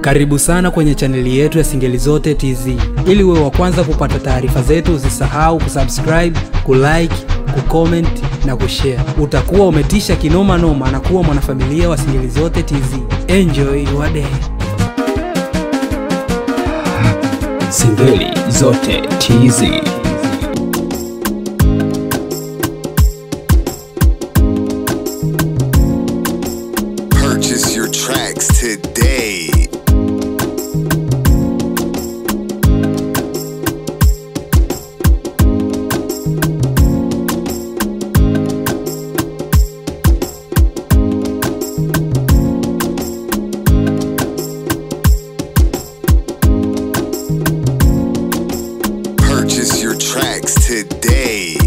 Karibu sana kwenye chaneli yetu ya Singeli Zote TZ. Ili uwe wa kwanza kupata taarifa zetu, usisahau kusubscribe, kulike, kucomment na kushare. Utakuwa umetisha kinoma noma na kuwa mwanafamilia wa Singeli Zote TZ. Enjoy your day. Singeli Zote TZ. Purchase your tracks today. Purchase your tracks today.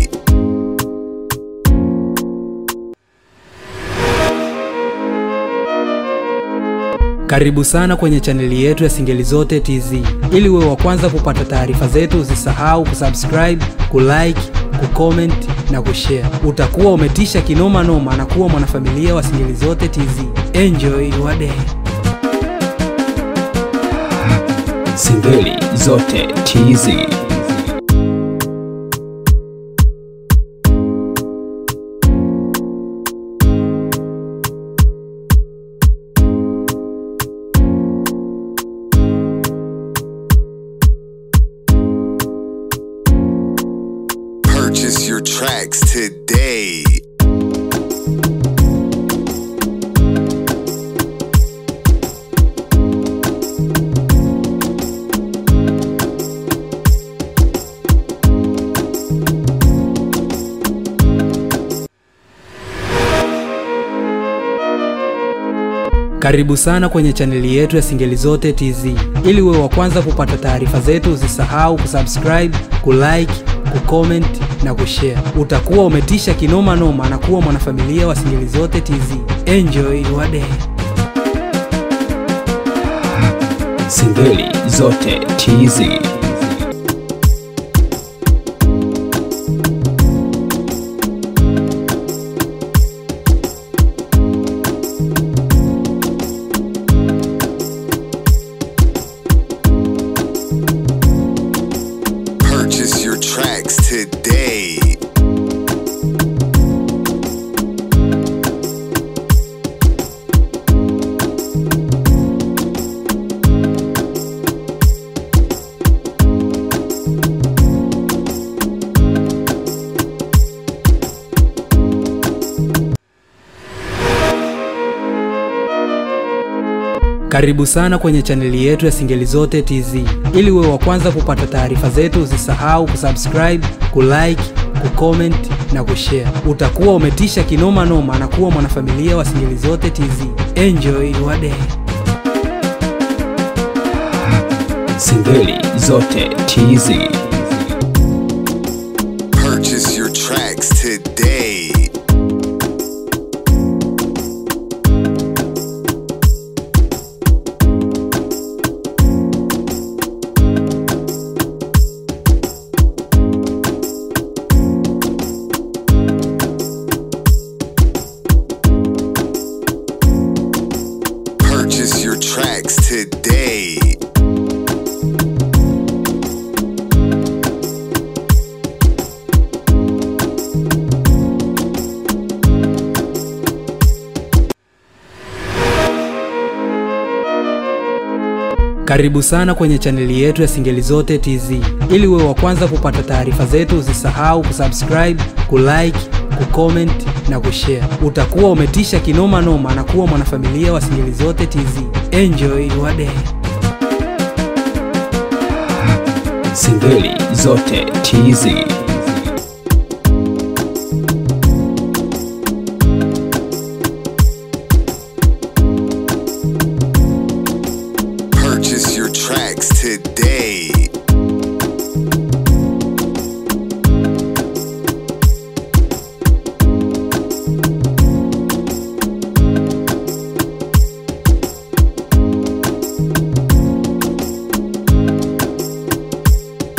Karibu sana kwenye chaneli yetu ya Singeli Zote TZ. Ili uwe wa kwanza kupata taarifa zetu, usisahau kusubscribe, kulike, kucomment na kushare. Utakuwa umetisha kinoma noma na kuwa mwanafamilia wa Singeli Zote TZ. Enjoy your day. Singeli Zote TZ. Purchase your tracks today. Karibu sana kwenye chaneli yetu ya Singeli Zote TZ. Ili uwe wa kwanza kupata taarifa zetu, usisahau kusubscribe, kulike, kucomment na kushare. Utakuwa umetisha kinoma noma na kuwa mwanafamilia wa Singeli Zote TZ. Enjoy your day. Singeli Zote TZ. Purchase your tracks today. Karibu sana kwenye chaneli yetu ya Singeli Zote TZ. Ili uwe wa kwanza kupata taarifa zetu, usisahau kusubscribe, kulike, kucomment na kushare. Utakuwa umetisha kinoma noma na kuwa mwanafamilia wa Singeli Zote TZ. Enjoy your day. Singeli Zote TZ. Purchase your tracks today. Purchase your tracks today. Karibu sana kwenye chaneli yetu ya Singeli Zote TZ. Ili uwe wa kwanza kupata taarifa zetu, usisahau kusubscribe, kulike, kucomment na kushare. Utakuwa umetisha kinoma noma na kuwa mwanafamilia wa Singeli Zote TZ. Enjoy your day. Singeli Zote TZ. Purchase your tracks today.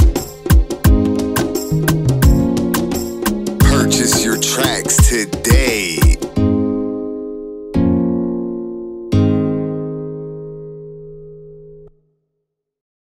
Purchase your tracks today.